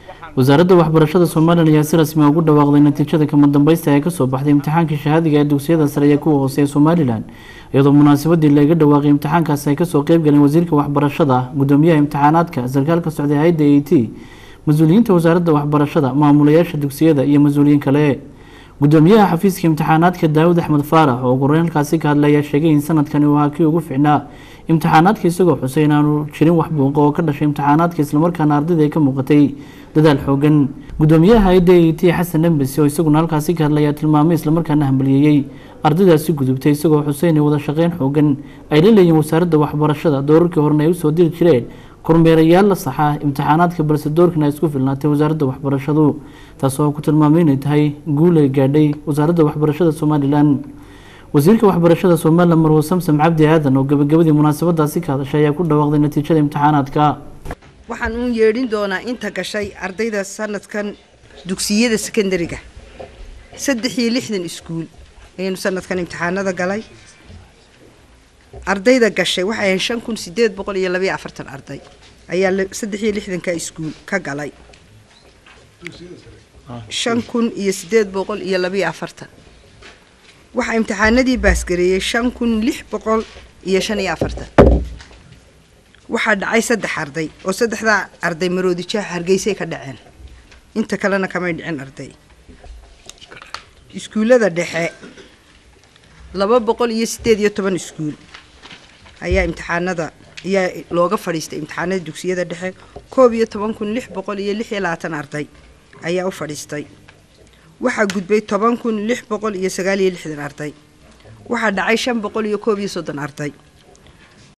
wasaaradda waxbarashada somalilan ayaa si rasmi a ugu dhawaaqday natiijada kama dambeysta ee kasoo baxday imtixaankii shahaadiga ee dugsiyada sare ee kuwa hoose ee somalilan iyadoo munaasabadii laga dhawaaqay imtixaankaasi ay kasoo qeyb galeen wasiirka waxbarashada gudoomiyaha imtixaanaadka sarkaalka socday hay-adda a t mas-uuliyiinta wasaaradda waxbarashada maamulayaasha dugsiyada iyo mas-uuliyiin kale gudoomiyaha xafiiska imtixaanaadka daawud axmed faarax oo ugureyn halkaasi ka hadlay ayaa sheegay in sanadkani uu ahaa kii ugu ficnaa imtixaanaadka isagoo xusay in aanu jirin wax buuqa oo ka dhashay imtixaanaadka islamarkaana ardayda ay ka muuqatay dadaal xoogan gudoomiyaha hay-adda a t xasan embesi oo isaguna halkaasi ka hadlay ayaa tilmaamay islamarkaana hambaliyeeyey ardaydaasi gudubtay isagoo xusay inay wada shaqeyn xoogan ay la leeyihin wasaaradda waxbarashada doorarkii horena ay usoo diri jireen kormeerayaal la saxa imtixaanaadka balse doorkan ay isku filnaatay wasaaradda waxbarashadu taas oo ku tilmaamay inay tahay guul ay gaadhay wasaaradda waxbarashada somalilan wasiirka waxbarashada somalilan marwo samsam cabdi aadan oo gabagabadii munaasabadaasi ka hadashay ayaa ku dhawaaqday natiijada imtixaanaadka waxaan uun yeedhin doonaa inta gashay ardayda sanadkan dugsiyada sekondariga saddex iyo lixdan iskuul ayaynu sanadkan imtixaanada galay ardayda gashay waxay ahayn shan kun sideed boqol iyo labayo afartan arday ayaa saddex iyo lixdanka iskuul ka galay shan kun iyo sideed boqol iyo labayo afartan waxaa imtixaanadii baasgareeyey shan kun lix boqol iyo shan iyo afartan waxaa dhacay saddex arday oo saddexdaa arday maroodijaha hargeysay ka dhaceen inta kalena kamay dhicin arday iskuullada dhexe laba boqol iyo sideed iyo toban iskuul ayaa imtixaanada ayaa looga fadhiistay imtixaanada dugsiyada dhexe koob iyo toban kun lix boqol iyo lix iyo labaatan arday ayaa u fadhiistay waxaa gudbay toban kun lix boqol iyo sagaal iyo lixdan arday waxaa dhacay shan boqol iyo koob iyo soddon arday